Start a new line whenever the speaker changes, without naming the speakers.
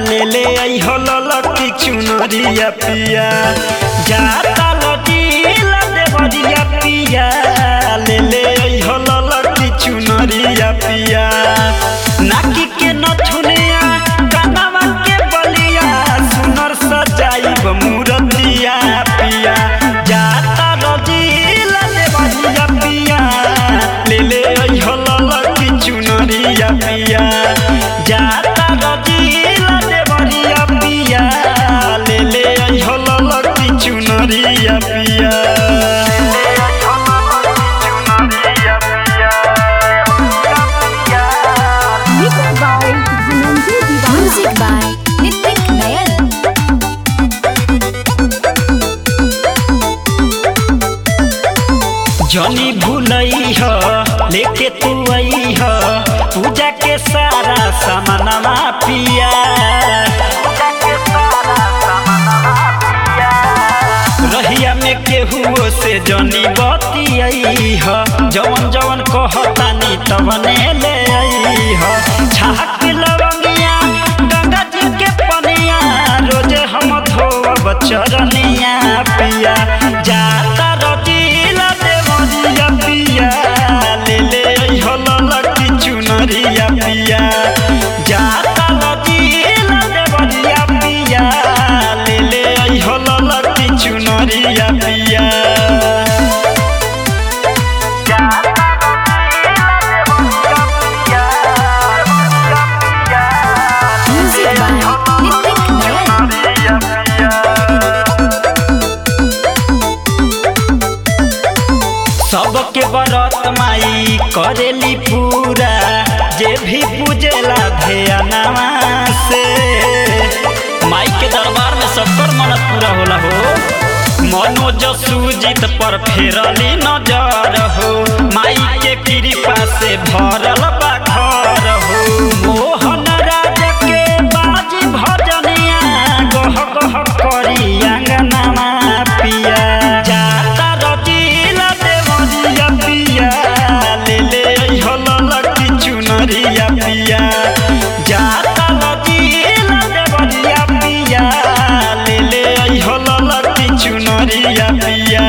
ले ले आई हो ललकी चुनरिया पिया जाता लजीला देवरिया पिया ले ले आई हो ललकी चुनरिया पिया नाकी के नथुनिया कानवा के बलिया सुनर सजाइब मूरतिया पिया जाता लजीला देवरिया पिया ले ले आई हो ललकी चुनरिया पिया जाता लजीला देवरिया पिया ले ले आई हो ललकी चुनरिया पिया
Mixed by Dhananjay Diwan.
Music by Nitik Nayan.
जनी भूलई ह लेके तू आई ह पूजा के सारा सामानमा पिया रहिया में केहू से जनी बतियाई ह जवन जवन कहतानी तवने ले आई ह छाक लवंगिया गंगा जी के पनिया रोजे हम धोब चरनिया पिया जाता रजीला देवरिया पिया ले ले आई हो ललकी चुनरिया पिया जाता रजीला देवरिया पिया ले ले आई हो ललकी चुनरिया पिया
Music by Nitik Nayan.
सबके बरत माई करेली पूरा जे भी पूजेला ध्यानवा से माई के दरबार में सबकर मनत पूरा होला हो मनोज सुजीत पर फेरली नजर हो माई के कृपा से भरल बा घर हो मोहन राज के बाजी भजनिया गह गह करी अंगनामा पिया जाता रजीला देवरिया पिया ले ले आई हो ललकी चुनरिया पिया जाता रजीला देवरिया पिया ले ले आई हो ललकी चुनरिया पिया